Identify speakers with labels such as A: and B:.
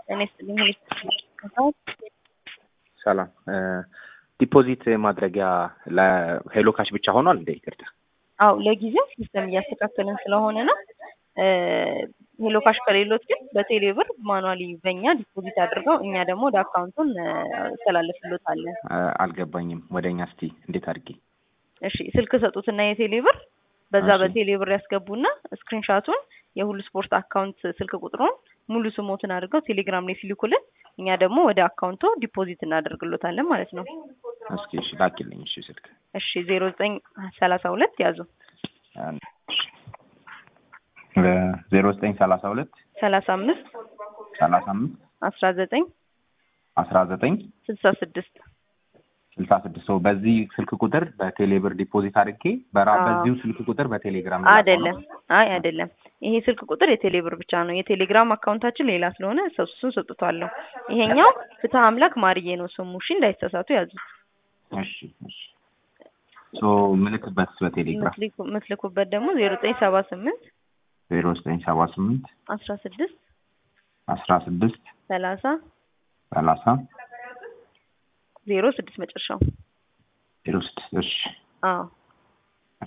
A: እኔ ስልኝ
B: ሰላም ዲፖዚት ማድረጊያ ለሄሎ ካሽ ብቻ ሆኗል እንደ ይቅርታ
A: አው ለጊዜው ሲስተም እያስተካከልን ስለሆነ ነው። ሄሎ ካሽ ከሌሎት ግን በቴሌ ብር ማኑዋሊ በእኛ ዲፖዚት አድርገው እኛ ደግሞ ወደ አካውንቱን እናስተላልፍሎታለን።
B: አልገባኝም። ወደ እኛ እስቲ እንዴት አድርጌ
A: እሺ ስልክ ሰጡትና የቴሌ ብር በዛ
B: እሺ።
A: በቴሌ ብር ያስገቡና ስክሪንሻቱን የሁሉ ስፖርት አካውንት ስልክ ቁጥሩን ሙሉ ስሞትን አድርገው ቴሌግራም ላይ ሲልኩልን እኛ ደግሞ ወደ አካውንቱ ዲፖዚት እናደርግሎታለን ማለት ነው።
B: እስኪ እሺ ላኪልኝ። እሺ ስልክ
A: እሺ ዜሮ ዘጠኝ ሰላሳ ሁለት ያዙ
B: ዜሮ ዘጠኝ ሰላሳ ሁለት
A: ሰላሳ አምስት
B: ሰላሳ አምስት
A: አስራ ዘጠኝ
B: አስራ ዘጠኝ
A: ስልሳ ስድስት
B: ስልሳ ስድስት ሰው በዚህ ስልክ ቁጥር በቴሌ ብር ዲፖዚት አድርጌ በራ
A: አዎ።
B: በዚሁ ስልክ ቁጥር በቴሌግራም ላከው ነው?
A: አይደለም አይ አይደለም ይሄ ስልክ ቁጥር የቴሌ ብር ብቻ ነው የቴሌግራም አካውንታችን ሌላ ስለሆነ ሰው እሱን ሰጥቷለሁ ይሄኛው ፍትህ አምላክ ማርዬ ነው ስሙ እሺ እንዳይሳሳቱ ያዙት
B: እሺ እሺ ሶ ምልክበት በቴሌግራም
A: ምትልኩ- ምትልኩበት ደግሞ ዜሮ ዘጠኝ ሰባ ስምንት
B: ዜሮ ዘጠኝ ሰባ ስምንት
A: አስራ ስድስት
B: አስራ ስድስት
A: ሰላሳ
B: ሰላሳ
A: ዜሮ ስድስት መጨረሻው
B: ዜሮ ስድስት እሺ
A: አዎ